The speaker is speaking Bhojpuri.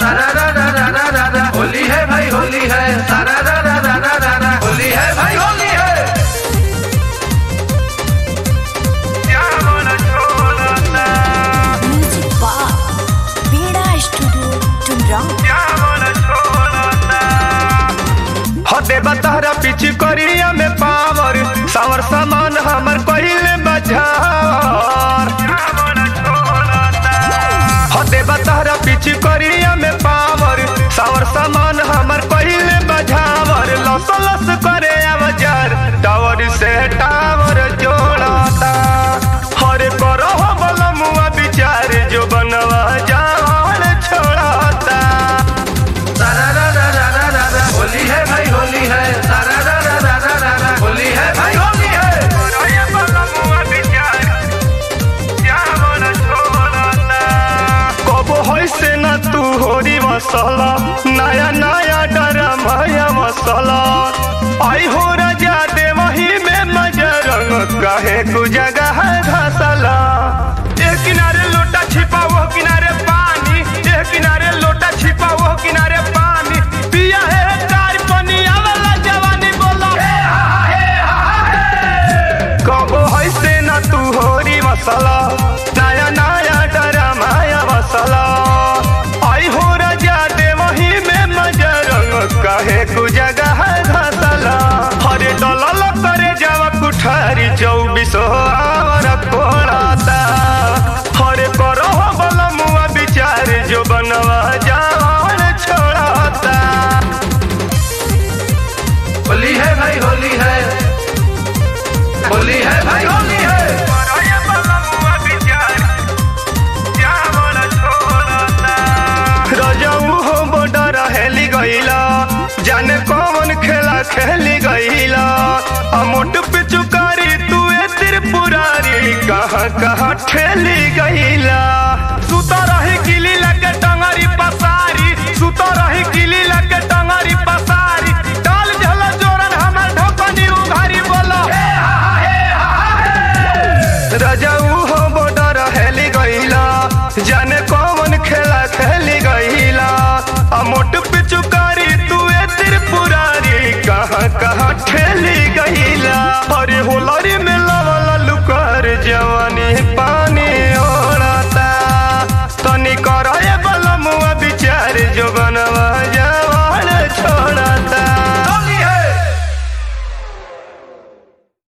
सारा रा रा रा रा रा रा होली है भाई होली है सारा रा रा रा रा रा रा होली है भाई होली है Music Bar, Beda Studio, Tumrang. हदे बतहरा पिछ करिया में पावर सावर सामान हमर पहिले बजार हदे बतहरा पिछ करिया में पावर सावर सामान हमर पहिले बजावर लस लस करे अवजार टावर से टावर जोड़ाता हरे करो बलमुआ विचार जो बनवा जान छोड़ाता सारा रा रा रा रा रा रा होली है भाई होली है सारा रा रा रा रा रा रा होली है भाई होली है कबो होइसे न तू होरी मसाला नया नया डरा माया मसाला आई हो राजा दे वही में मजा रंग काहे कु जगह घसला एक किनारे लोटा छिपा वो किनारे पानी एक किनारे लोटा छिपा वो किनारे पानी पिया है कार पनिया वाला जवानी बोला कबो होइसे न तू होरी मसाला नया नया डरा माया मसाला आई हो राजा दे वही में मजा रंग काहे कु जगह घसला हरे डलल करे जावा कुठारी चौबीस आवर कोड़ाता हरे करो बल मुआ विचार जो बनवा जान छोड़ाता होली है भाई होली है होली है भाई होली है रजऊ हो बॉर्डर हेली गईला जाने कौन खेला खेली गईला अमोट पे चुकारी तू ए त्रिपुरारी कहाँ कहाँ ठेली गईला सुता रही किली लगे टंगरी पसारी सुता रही किली लगे टंगरी पसारी डाल झल जोरन हमर ढोकनी उघारी बोलो रजऊ हो बॉर्डर हेली गईला जाने कौन खेला खेली गईला अमोट पिचुकारी तू ए त्रिपुरारी कहाँ कहाँ ठेली गईला अरे होलरी में